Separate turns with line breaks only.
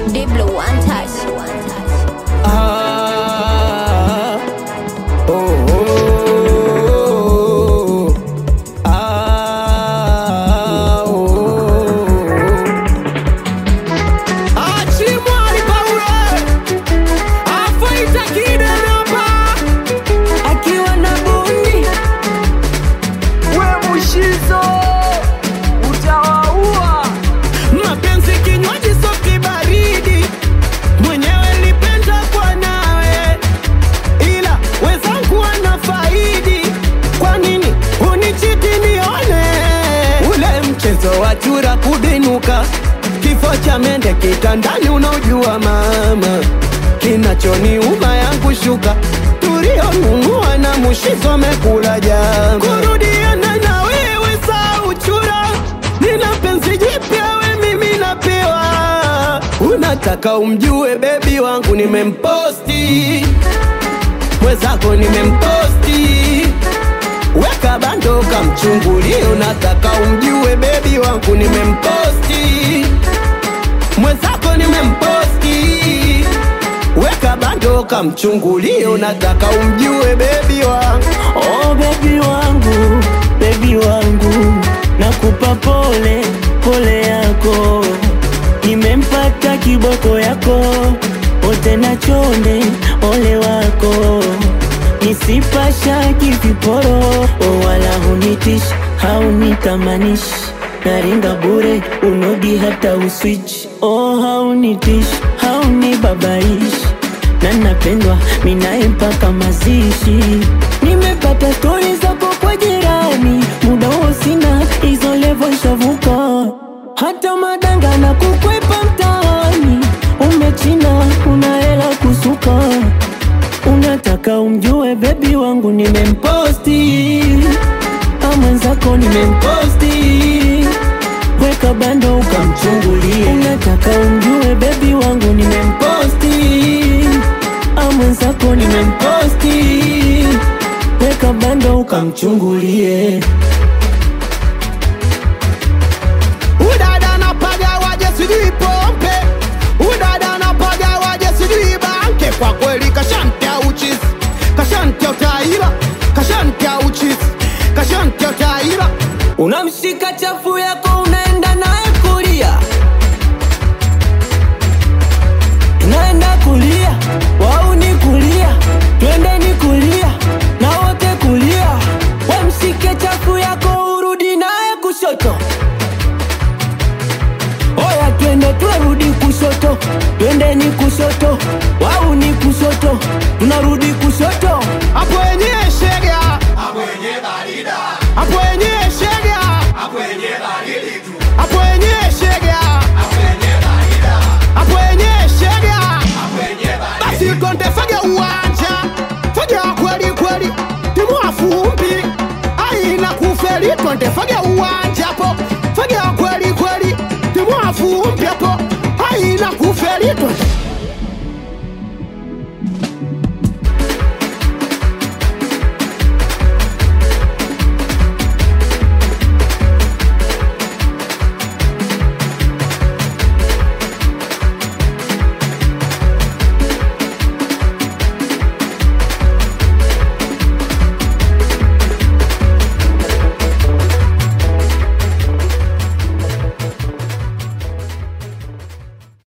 Diblo one touch.
Ah, oh, oh, ah, oh. Achimwa ni Paulo, afaita kidenapa, akiwa na bundi we mushizo utawaua. Mapenzi kinywaji soki baridi, mwenyewe nilipenda kwa nawe, ila wenzangu wanafaidi. Kwa nini unichiti nione ule mchezo wa chura kudinuka, kifo cha mende kitandani, unaojua mama, kinachoniuma yangu shuka tulionunua na mushizo mekula jama, kurudiana na wewe saa uchura, nina penzi jipya we mimi napewa, unataka umjue bebi wangu nimemposti mwenzako nimemposti weka bando kamchungulie, unataka umjue bebi wangu nimemposti mwenzako nimemposti weka bando kamchungulie, unataka umjue bebi wangu
Oh bebi wangu, bebi wangu, nakupa pole pole yako, nimempata kiboko yako, ote na chonde ole wako, nisipasha kiviporo, oh wala hunitish haunitamanish naringa bure unodi hata uswitch oh haunitish haunibabaish na napendwa minaye mpaka mazishi. Nimepata stori zako kwa jirani, muda huo sina hizo levo shavuka, hata madanga na kukwepa mtaani. Umechina una hela kusuka, unataka umjue bebi wangu nimemposti, a mwenzako nimemposti weka bando ukamchungulie, unataka umjue bebi wangu nimemposti, a mwenzako nimemposti, weka bando ukamchungulie.
udada napaga waje sijui pompe udada napaga waje sijui banke kwa kweli kashantia uchisi kashantia utaira kashantia uchisi kashantia utaira
Unamshika chafu